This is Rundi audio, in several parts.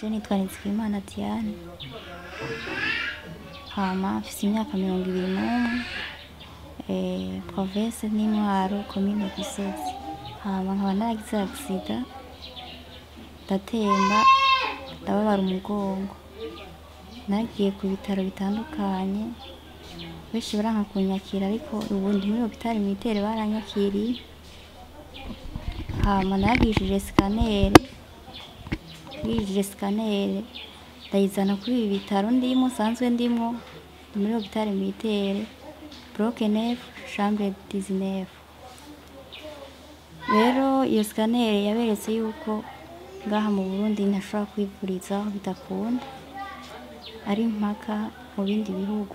Je nitwa Nizigimana Diane hama mfise imyaka mirongo ibiri n'umwe eh, province ni Mwaro komine Gisozi hama nkaba naragize agisida ndatemba ndababara umugongo nagiye ku bitaro bitandukanye benshi baranka kunyakira ariko ubundi muri hopitali militere baranyakiriye hama naragishije sikaneri ngishije sikaneri ndayizana kuri ibi bitaro ndimo nsanzwe ndimo ni muri hopitali militere bloke nefu chambre dizinefu rero iyo sikaneri yaberetse yuko ngaha mu Burundi ntashobora kwivurizaho bidakunda ari mpaka mu bindi bihugu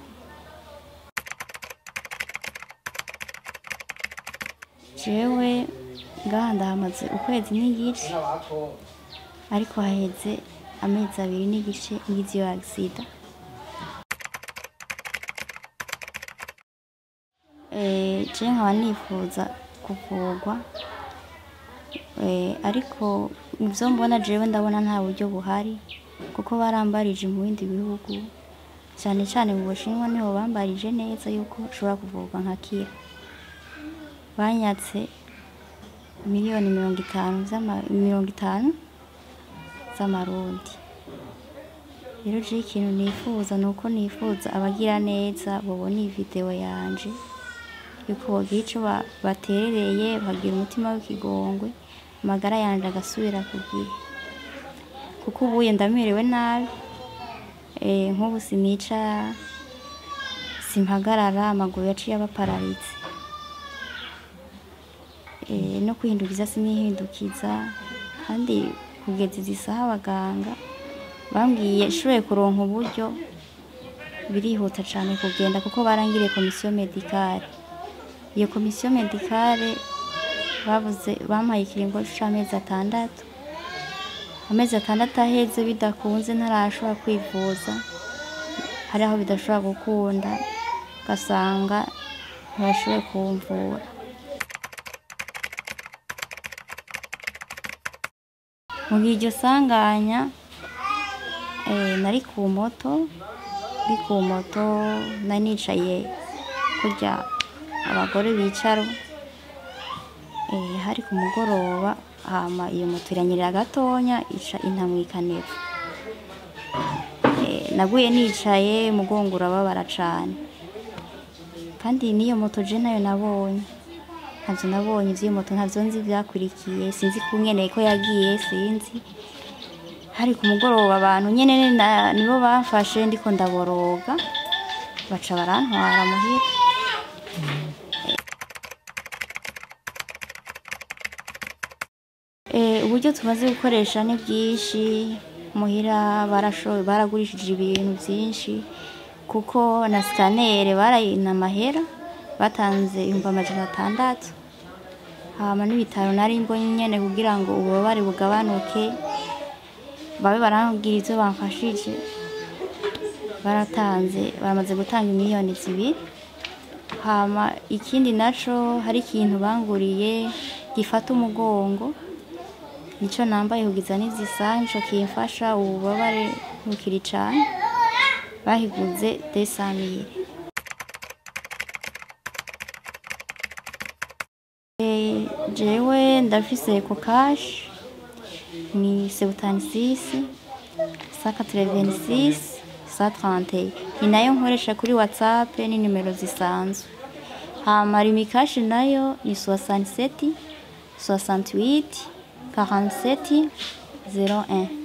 jewe ngaha ndahamaze ukwezi n'igice ariko haheze amezi abiri n'igice ngize iyo agisida Eh, je nkaba nifuza kuvurwa Eh, ariko ivyo mbona jewe ndabona nta buryo buhari kuko barambarije mu bindi bihugu cane cane mu Bushinwa niho bambarije neza yuko ushobora kuvurwa nkakira banyatse miliyoni mirongo itanu z'ama- mirongo itanu z'amarundi rero jewe ikintu nifuza ni uko nifuza abagira neza bobona iyi video yanje yuko bogira ico ba- baterereye bakagira umutima w'ikigongwe amagara yanje agasubira ku gihe kuko ubuye ndamerewe nabi eh, nk'ubu sinicara simpagarara amaguru yaciye aba paralitse eh, no kwihindukiza sinihindukiza kandi kugeza izi saha abaganga bambwiye nshoboye kuronka uburyo birihuta cane kugenda kuko barangiriye komisiyo medikale iyo komisiyo medikale bavuze bampaye ikiringo c'amezi atandatu amezi atandatu aheze bidakunze ntarashobora kwivuza hari aho bidashobora gukunda ugasanga ntibashoboye kumvura mu gihe iryo sanganya eh, nari ku moto ndi ku moto nari nicaye kurya abagore bicara eh, hari ku mugoroba hama iyo moto iranyerera gatonya ica intamwikanira eh, naguye nicaye umugongo urababara cane kandi n'iyo moto je nayo nabonye ntavyo nabonye ivy'iyo moto ntavyo nzi vyakurikiye sinzi kungene ko yagiye sinzi hari ku mugoroba abantu nyene na- nibo bamfashe ndiko ndaboroga baca barantwara muhira Eh, uburyo tumaze gukoresha ni bwinshi muhira barashoboye baragurishije ibintu byinshi kuko na sikanere barayina amahera batanze ibihumbi amajana atandatu hama n'ibitaro nari mbonye nyene kugira ngo ububabare bugabanuke babe barambwira ivyo bamfashije baratanze baramaze gutanga miliyoni zibiri hama ikindi naco hari ikintu banguriye gifata umugongo nico nambaye kugiza n'izisaha nico kimfasha ububabare bukiri cane bahiguze desamire jewe ndafise ko kashi ni sebutanisisi sa katrevenisisi sa trante ni nayo nkoresha kuri whatsapp ni nimero zisanzwe hama rimikashi nayo ni soixante-sept soixante-huit 47 01